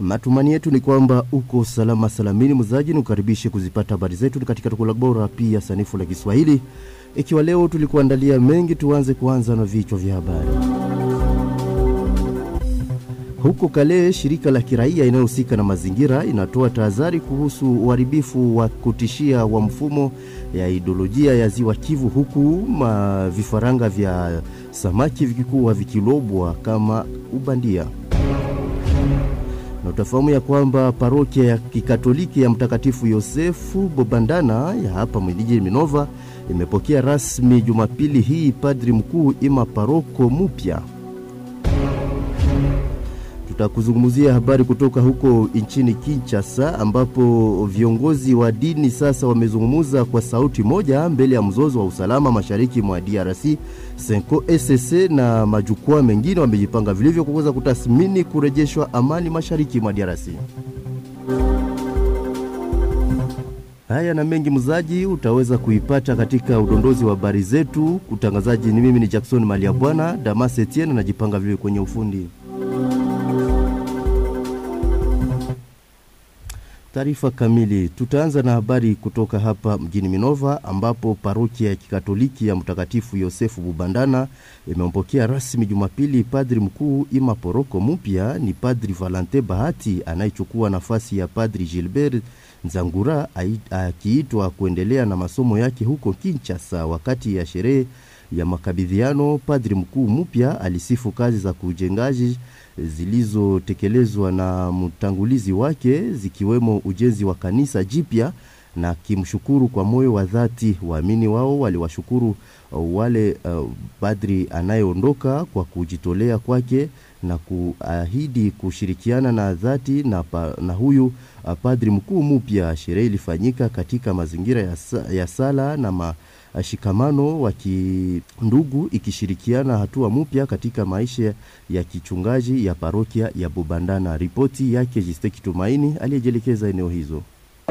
Matumani yetu ni kwamba uko salama salamini, mzaji ni ukaribishe kuzipata habari zetu katika tukula bora pia sanifu la Kiswahili. Ikiwa leo tulikuandalia mengi, tuanze kuanza na vichwa vya habari. Huko Kale, shirika la kiraia inayohusika na mazingira inatoa tahadhari kuhusu uharibifu wa kutishia wa mfumo ya idolojia ya ziwa Kivu, huku ma vifaranga vya samaki vikikuwa vikilobwa kama ubandia na utafahamu ya kwamba parokia ya kikatoliki ya Mtakatifu Yosefu Bobandana ya hapa mjini Minova imepokea rasmi Jumapili hii padri mkuu ima paroko mupya. Tutakuzungumzia habari kutoka huko nchini Kinshasa ambapo viongozi wa dini sasa wamezungumza kwa sauti moja mbele ya mzozo wa usalama mashariki mwa DRC. Senko SSC na majukwaa mengine wamejipanga vilivyo kuweza kutathmini kurejeshwa amani mashariki mwa DRC. Haya na mengi mzaji utaweza kuipata katika udondozi wa habari zetu. Utangazaji ni mimi ni Jackson Malia Bwana Damas Etienne, najipanga vile kwenye ufundi Taarifa kamili. Tutaanza na habari kutoka hapa mjini Minova ambapo parokia ya kikatoliki ya Mtakatifu Yosefu Bubandana imempokea rasmi Jumapili padri mkuu ima poroko mpya. Ni Padri Valente Bahati anayechukua nafasi ya Padri Gilbert Nzangura akiitwa kuendelea na masomo yake huko Kinshasa. Wakati ya sherehe ya makabidhiano, padri mkuu mpya alisifu kazi za kujengaji zilizotekelezwa na mtangulizi wake zikiwemo ujenzi wa kanisa jipya na kimshukuru kwa moyo wa dhati. Waamini wao waliwashukuru wale uh, padri anayeondoka kwa kujitolea kwake na kuahidi kushirikiana na dhati na, pa, na huyu uh, padri mkuu mpya. Sherehe ilifanyika katika mazingira ya, ya sala na ma, shikamano wa kindugu ikishirikiana hatua mpya katika maisha ya kichungaji ya parokia ya Bubandana. Ripoti yake Jisteki Tumaini aliyejielekeza eneo hizo.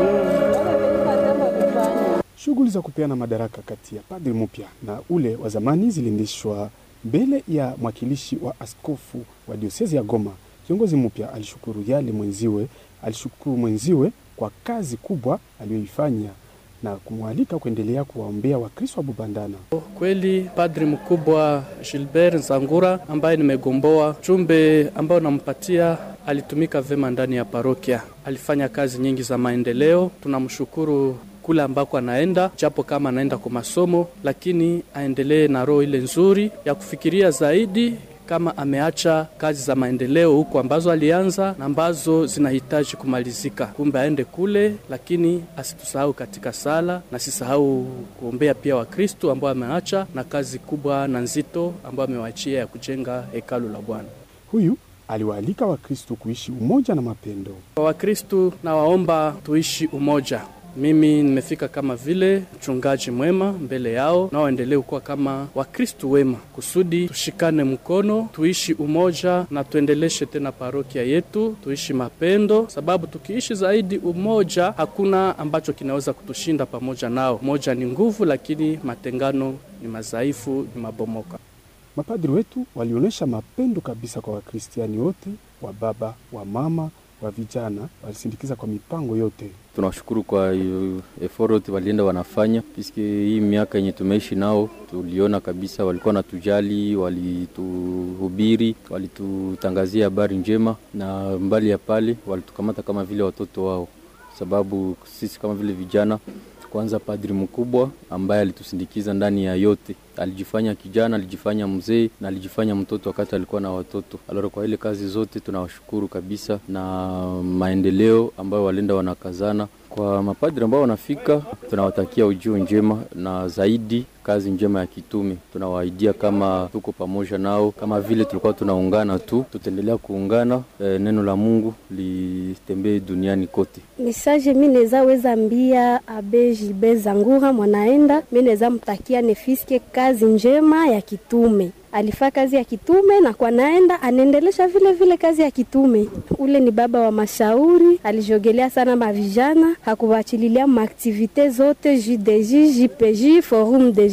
Shughuli za kupeana madaraka kati ya padri mpya na ule wa zamani ziliendeshwa mbele ya mwakilishi wa askofu wa diosezi ya Goma. Kiongozi mpya alishukuru yale mwenziwe alishukuru mwenziwe kwa kazi kubwa aliyoifanya na kumwalika kuendelea kuwaombea Wakristo wa Bubandana. Kweli padri mkubwa Gilbert Nzangura ambaye nimegomboa jumbe ambayo nampatia, alitumika vema ndani ya parokia, alifanya kazi nyingi za maendeleo. Tunamshukuru kule ambako anaenda, japo kama anaenda kwa masomo, lakini aendelee na roho ile nzuri ya kufikiria zaidi kama ameacha kazi za maendeleo huko ambazo alianza na ambazo zinahitaji kumalizika. Kumbe aende kule, lakini asitusahau katika sala na sisahau kuombea pia Wakristo ambao ameacha na kazi kubwa na nzito ambayo amewaachia ya kujenga hekalu la Bwana. Huyu aliwaalika Wakristo kuishi umoja na mapendo. Kwa Wakristo na waomba tuishi umoja mimi nimefika kama vile mchungaji mwema mbele yao, nao waendelee kuwa kama Wakristu wema, kusudi tushikane mkono, tuishi umoja na tuendeleshe tena parokia yetu, tuishi mapendo, sababu tukiishi zaidi umoja, hakuna ambacho kinaweza kutushinda pamoja nao. Umoja ni nguvu, lakini matengano ni madhaifu, ni mabomoka. Mapadri wetu walionyesha mapendo kabisa kwa Wakristiani wote, wa baba, wa mama wa vijana walisindikiza kwa mipango yote. Tunawashukuru kwa effort walienda wanafanya, piske hii miaka yenye tumeishi nao tuliona kabisa walikuwa natujali, walituhubiri, walitutangazia habari njema, na mbali ya pale walitukamata kama vile watoto wao, sababu sisi kama vile vijana kwanza padri mkubwa ambaye alitusindikiza ndani ya yote, alijifanya kijana, alijifanya mzee na alijifanya mtoto wakati alikuwa na watoto. Alora, kwa ile kazi zote tunawashukuru kabisa, na maendeleo ambayo walenda wanakazana. Kwa mapadri ambao wanafika, tunawatakia ujio njema na zaidi kazi njema ya kitume. Tunawaidia kama tuko pamoja nao, kama vile tulikuwa tunaungana tu, tutaendelea kuungana. E, neno la Mungu litembee duniani kote. Message mi neza weza mbia abe Gilbert Zangura mwanaenda, mi neza mtakia nefiske kazi njema ya kitume alifaa kazi ya kitume na kwa naenda anaendelesha vile vile kazi ya kitume. Ule ni baba wa mashauri, alijogelea sana mavijana, hakuwachililia maaktivite zote JDJ, JPJ, Forum de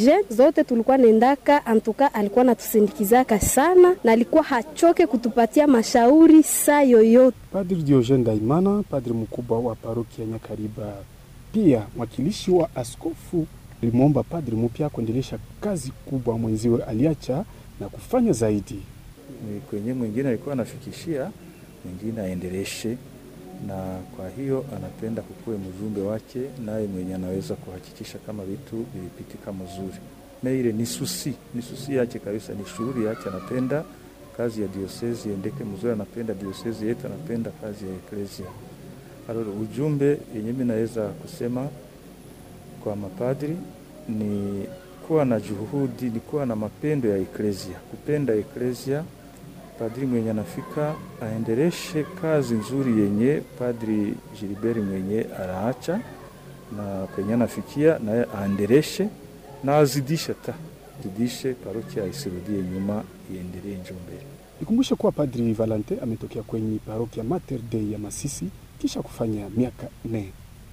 je zote tulikuwa nendaka, antuka alikuwa natusindikizaka sana na alikuwa hachoke kutupatia mashauri saa yoyote. Padri Diogene Daimana, padri mkubwa wa parokia Nyakariba, pia mwakilishi wa askofu, alimwomba padri mpya kuendelesha kazi kubwa mwenziwe aliacha na kufanya zaidi. Ni kwenye mwingine alikuwa anafikishia mwingine aendeleshe, na kwa hiyo anapenda kukuwe mjumbe wake, naye mwenye anaweza kuhakikisha kama vitu vilipitika mzuri. Na ile ni susi ni susi yake kabisa, ni shughuli yake. Anapenda kazi ya diosezi iendeke mzuri, anapenda diosezi yetu, anapenda kazi ya eklesia. Alolo, ujumbe yenye mimi naweza kusema kwa mapadri ni kuwa na juhudi, ni kuwa na mapendo ya eklesia, kupenda eklesia. Padri mwenye anafika aendeleshe kazi nzuri yenye padri Gilbert mwenye anaacha na penye anafikia naye aendeleshe na azidishe ta zidishe, parokia isirudie nyuma, iendelee njo mbele. Nikumbushe kuwa Padri Valente ametokea kwenye parokia Mater Dei ya Masisi kisha kufanya miaka nne.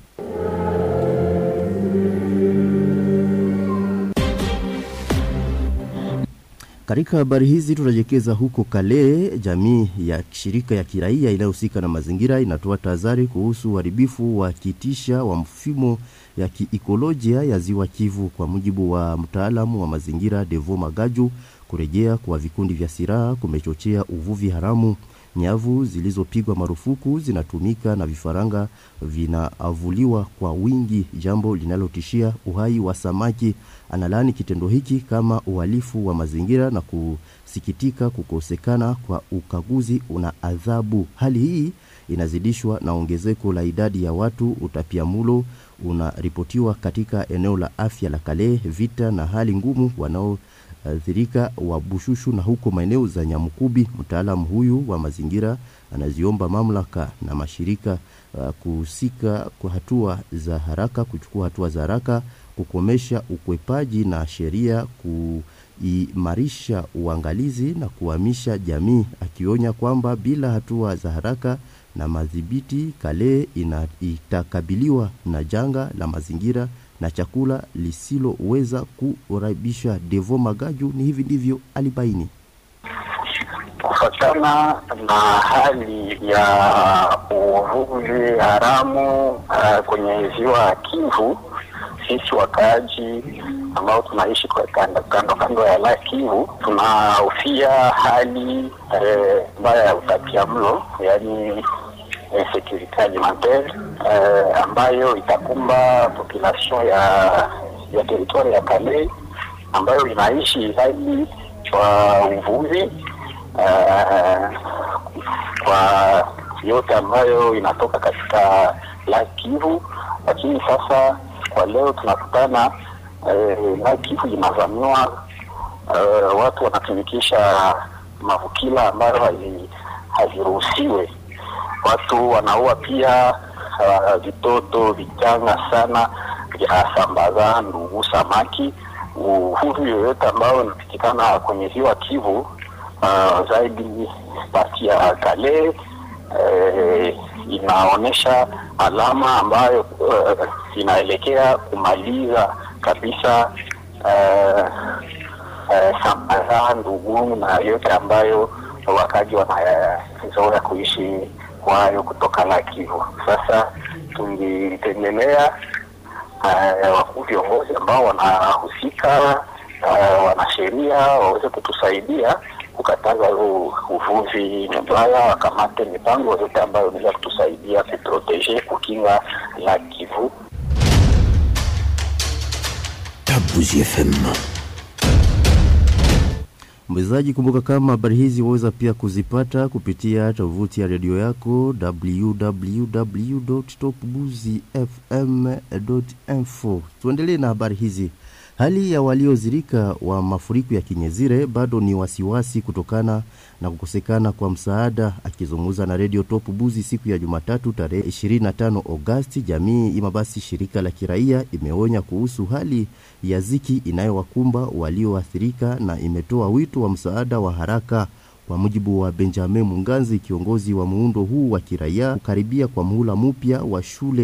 Katika habari hizi tunajelekeza huko Kale. Jamii ya shirika ya kiraia inayohusika na mazingira inatoa tahadhari kuhusu uharibifu wa kitisha wa mfumo ya kiikolojia ya ziwa Kivu. Kwa mujibu wa mtaalamu wa mazingira Devo Magaju, kurejea kwa vikundi vya silaha kumechochea uvuvi haramu. Nyavu zilizopigwa marufuku zinatumika na vifaranga vinaavuliwa kwa wingi, jambo linalotishia uhai wa samaki. Analaani kitendo hiki kama uhalifu wa mazingira na kusikitika kukosekana kwa ukaguzi una adhabu. Hali hii inazidishwa na ongezeko la idadi ya watu. Utapiamulo unaripotiwa katika eneo la afya la Kale, vita na hali ngumu wanao athirika wa Bushushu na huko maeneo za Nyamukubi. Mtaalamu huyu wa mazingira anaziomba mamlaka na mashirika uh, kuhusika kwa hatua za haraka, kuchukua hatua za haraka kukomesha ukwepaji na sheria, kuimarisha uangalizi na kuhamisha jamii, akionya kwamba bila hatua za haraka na madhibiti, Kale ina, itakabiliwa na janga la mazingira na chakula lisiloweza kurabisha. Devo Magaju ni hivi ndivyo alibaini. Kufatana na hali ya uvuvi haramu uh, kwenye ziwa Kivu, sisi wakaaji ambao tunaishi kwa kando kando, kando ya la Kivu tunahofia hali mbaya uh, ya utapiamlo, yaani insécurité alimentaire uh, ambayo itakumba population ya ya teritwari ya Kale ambayo inaishi zaidi kwa uvuvi uh, kwa yote ambayo inatoka katika la Kivu, lakini sasa kwa leo tunakutana uh, la Kivu inavamiwa, uh, watu wanatumikisha mavukila ambayo haziruhusiwe watu wanaua pia uh, vitoto vichanga sana vya sambaza ndugu samaki. Uvuvi yoyote ambao unapitikana kwenye ziwa Kivu uh, zaidi pati ya Kale eh, inaonyesha alama ambayo uh, inaelekea kumaliza kabisa uh, uh, sambaza ndugu na yote ambayo wakaji wanazoea kuishi kwayo kutoka la Kivu. Sasa tulitendelea uh, wakuu viongozi ambao wanahusika uh, wanasheria waweze kutusaidia kukataza huu uvuvi mbaya, wakamate mipango yote ambayo inaweza kutusaidia kuproteje, kukinga la Kivu. Kabuzi FM. Mwezaji, kumbuka kama habari hizi waweza pia kuzipata kupitia tovuti ya redio yako www.topbuzifm.info. Tuendelee na habari hizi. Hali ya waliozirika wa mafuriko ya Kinyezire bado ni wasiwasi kutokana na kukosekana kwa msaada. Akizungumza na redio Top Buzi siku ya Jumatatu tarehe 25 Agosti, jamii ima basi shirika la kiraia imeonya kuhusu hali ya ziki inayowakumba walioathirika na imetoa wito wa msaada wa haraka. Kwa mujibu wa Benjamin Munganzi, kiongozi wa muundo huu wa kiraia, kukaribia kwa muhula mpya wa shule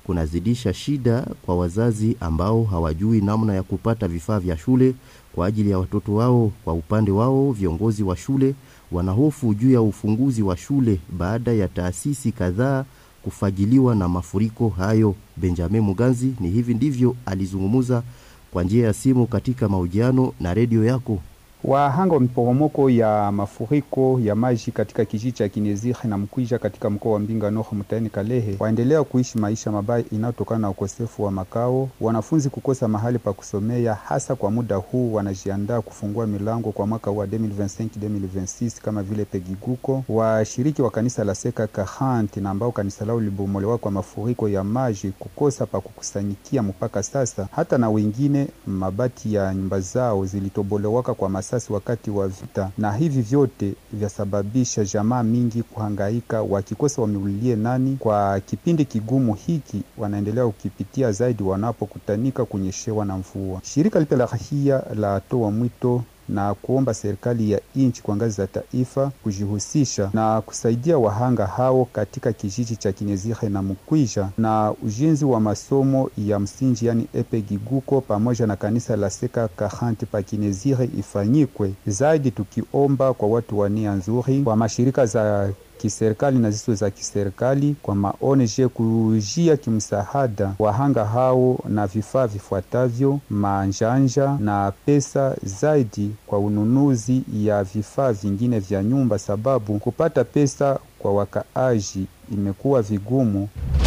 kunazidisha shida kwa wazazi ambao hawajui namna ya kupata vifaa vya shule kwa ajili ya watoto wao. Kwa upande wao, viongozi wa shule wanahofu juu ya ufunguzi wa shule baada ya taasisi kadhaa kufagiliwa na mafuriko hayo. Benjamin Muganzi ni hivi ndivyo alizungumza kwa njia ya simu katika mahojiano na redio yako. Wahanga wa miporomoko ya mafuriko ya maji katika kijiji cha Kinezire na Mkwija katika mkoa wa Mbinga Nord mtaani Kalehe waendelea kuishi maisha mabaya inayotokana na ukosefu wa makao, wanafunzi kukosa mahali pa kusomea. Hasa kwa muda huu wanajiandaa kufungua milango kwa mwaka wa 2025-2026 kama vile Pegiguko. Washiriki wa kanisa la Seka Kahanti na ambao kanisa lao libomolewa kwa mafuriko ya maji kukosa pa kukusanyikia mpaka sasa, hata na wengine mabati ya nyumba zao zilitobolewaka kwa masasi wakati wa vita, na hivi vyote vyasababisha jamaa mingi kuhangaika wakikosa wameulilie nani. Kwa kipindi kigumu hiki wanaendelea kukipitia zaidi wanapokutanika kunyeshewa na mvua. Shirika lipya la rahia la toa mwito na kuomba serikali ya nchi kwa ngazi za taifa kujihusisha na kusaidia wahanga hao katika kijiji cha Kinezire na Mkwija na ujenzi wa masomo ya msingi yani epegiguko pamoja na kanisa la Seka Kahanti pa Kinezire ifanyikwe zaidi, tukiomba kwa watu wa nia nzuri, kwa mashirika za kiserikali na zisizo za kiserikali kwa maoneje kujia kimsaada wahanga hao na vifaa vifuatavyo: manjanja na pesa zaidi kwa ununuzi ya vifaa vingine vya nyumba, sababu kupata pesa kwa wakaaji imekuwa vigumu.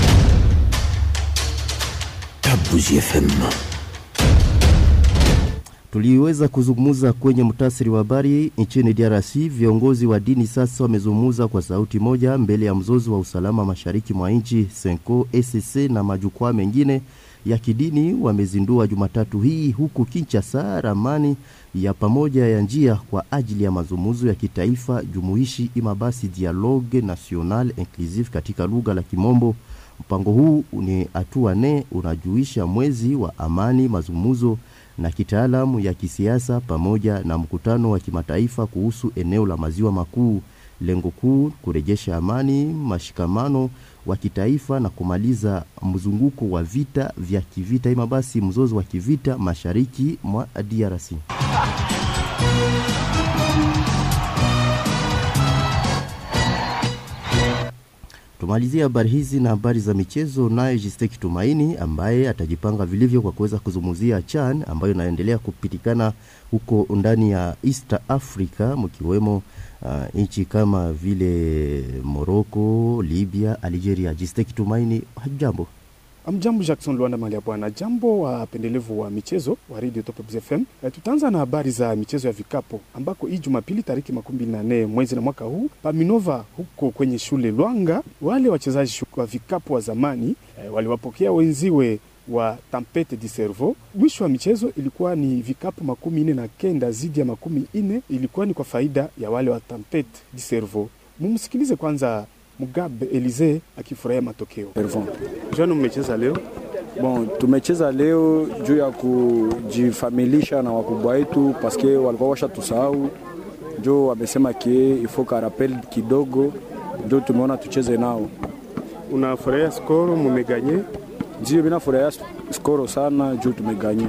Kabuzi FM. Tuliweza kuzungumza kwenye mtasiri wa habari nchini DRC. Viongozi wa dini sasa wamezungumza kwa sauti moja mbele ya mzozo wa usalama mashariki mwa nchi. Senko, ECC na majukwaa mengine ya kidini wamezindua Jumatatu hii huku Kinshasa ramani ya pamoja ya njia kwa ajili ya mazungumzo ya kitaifa jumuishi imabasi Dialogue National Inclusive katika lugha la Kimombo. Mpango huu ni hatua nne unajuisha mwezi wa amani, mazungumzo na kitaalamu ya kisiasa pamoja na mkutano wa kimataifa kuhusu eneo la maziwa makuu. Lengo kuu kurejesha amani, mashikamano wa kitaifa na kumaliza mzunguko wa vita vya kivita, ima basi mzozo wa kivita mashariki mwa DRC. Tumalizie habari hizi na habari za michezo, naye Jisteki Tumaini ambaye atajipanga vilivyo kwa kuweza kuzungumzia CHAN ambayo inaendelea kupitikana huko ndani ya East Africa, mkiwemo uh, nchi kama vile Morocco, Libya, Algeria. Jisteki Tumaini, jambo. Amjambo Jackson Luanda mali ya bwana. Jambo wapendelevu wa michezo wa Radio Top FM. E, tutaanza na habari za michezo ya vikapo ambako hii Jumapili tariki makumi mbili na nne mwezi na mwaka huu Paminova huko kwenye shule Lwanga, wale wachezaji wa vikapo wa zamani e, waliwapokea wenziwe wa Tampete di Cerveau. Mwisho wa michezo ilikuwa ni vikapu makumi nne na kenda zidi ya makumi nne ilikuwa ni kwa faida ya wale wa Tampete di Cerveau. Mumsikilize kwanza Mugabe Elize akifurahia matokeo. Jana mmecheza leo? Bon, tumecheza leo juu ya kujifamilisha na wakubwa wetu paske walikuwa washa tusahau, njo wamesema kie ifo karapel kidogo, njo tumeona tucheze nao. Unafurahia skoro mumeganye? Ndio, mina furahia skoro sana juu tumeganye.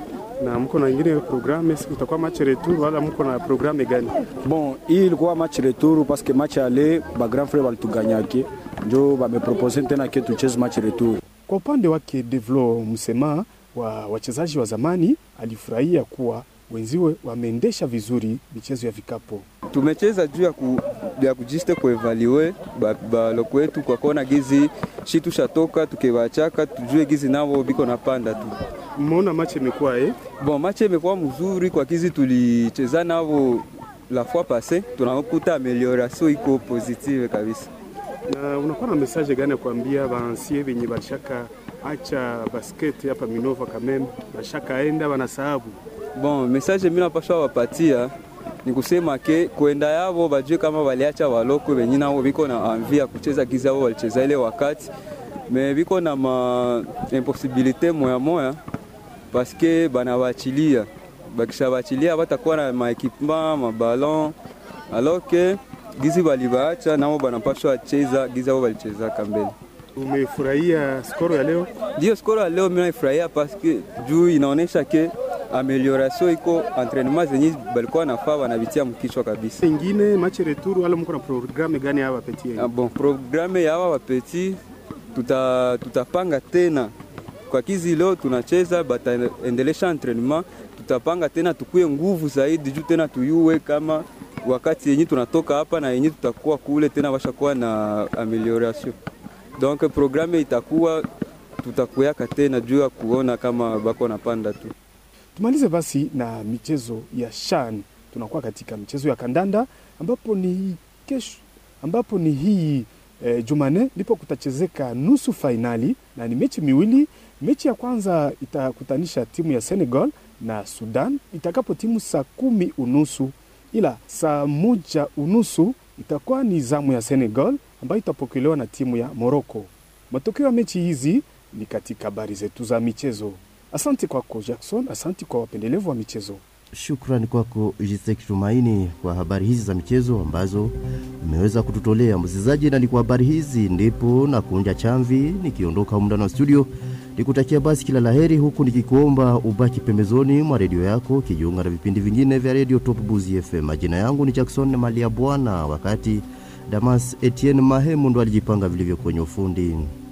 Na mko na ingine programme, utakuwa match retour wala mko na programme gani? Bon, hii ilikuwa match retour paske match ale ba grand frère walituganyake, njo bamepropose tena ke tucheze match retour. Kwa upande wake Devlo Msema wa wachezaji wa zamani alifurahia kuwa wenziwe wameendesha vizuri michezo ya vikapo. Tumecheza juu ya, ku, ya kujiste kuevalue baloko ba wetu kwa kona gizi shi tushatoka tukewachaka tujue gizi navo biko napanda tu. Mmeona mache imekuwa eh? Bon, mache imekuwa mzuri kwa gizi tulicheza navo la fois passe, tunakuta amelioration iko positive kabisa. Na unakuwa na message gani ya kuambia baansie venye balishaka acha basket hapa Minova Kamembe, balishaka enda banasahabu? Bon, message mimi napasha wapatia ni kusema ke kwenda yavo bajue kama waliacha waloko wenye nao biko na anvia kucheza giza wao walicheza ile wakati me biko na ma impossibilite moya moya paske banawachilia bakisha bachilia batakuwa na maekipema mabalon alors que gizi balibaacha nao banapashwa cheza giza wao walichezaka mbele. Umefurahia skoro ya leo? Ndio skoro ya leo mimi naifurahia paske juu inaonesha ke amelioration iko entraînement zenye balikuwa nafaa wanavitia mkichwa kabisa. Ingine match retour, wala mko na programme gani hawa petit? Ah, bon, programme ya hawa wapeti tuta, tutapanga tena kwa kizi leo tunacheza bataendelesha entraînement, tutapanga tena tukuye nguvu zaidi juu tena tuyue kama wakati yenye tunatoka hapa na yenye tutakuwa kule tena washakuwa na amelioration. Donc programme itakuwa tutakuyaka tena juu ya kuona kama bako napanda tu. Tumalize basi na michezo ya shan. Tunakuwa katika michezo ya kandanda ambapo ni kesho, ambapo ni hii e, Jumane ndipo kutachezeka nusu fainali na ni mechi miwili. Mechi ya kwanza itakutanisha timu ya Senegal na Sudan itakapo timu saa kumi unusu, ila saa moja unusu itakuwa ni zamu ya Senegal ambayo itapokelewa na timu ya Morocco. Matokeo ya mechi hizi ni katika habari zetu za michezo. Asante kwako Jackson, asante kwa wapendelevu wa michezo. Shukrani kwako Jisek Tumaini kwa habari hizi za michezo ambazo umeweza kututolea msikilizaji, na ni kwa habari hizi ndipo na kunja chamvi nikiondoka muda na studio, nikutakia basi kila laheri, huku nikikuomba ubaki pembezoni mwa redio yako kijiunga na vipindi vingine vya redio Top Buzi FM. Majina yangu ni Jackson Malia Bwana, wakati Damas Etienne Mahemu ndo alijipanga vilivyo kwenye ufundi.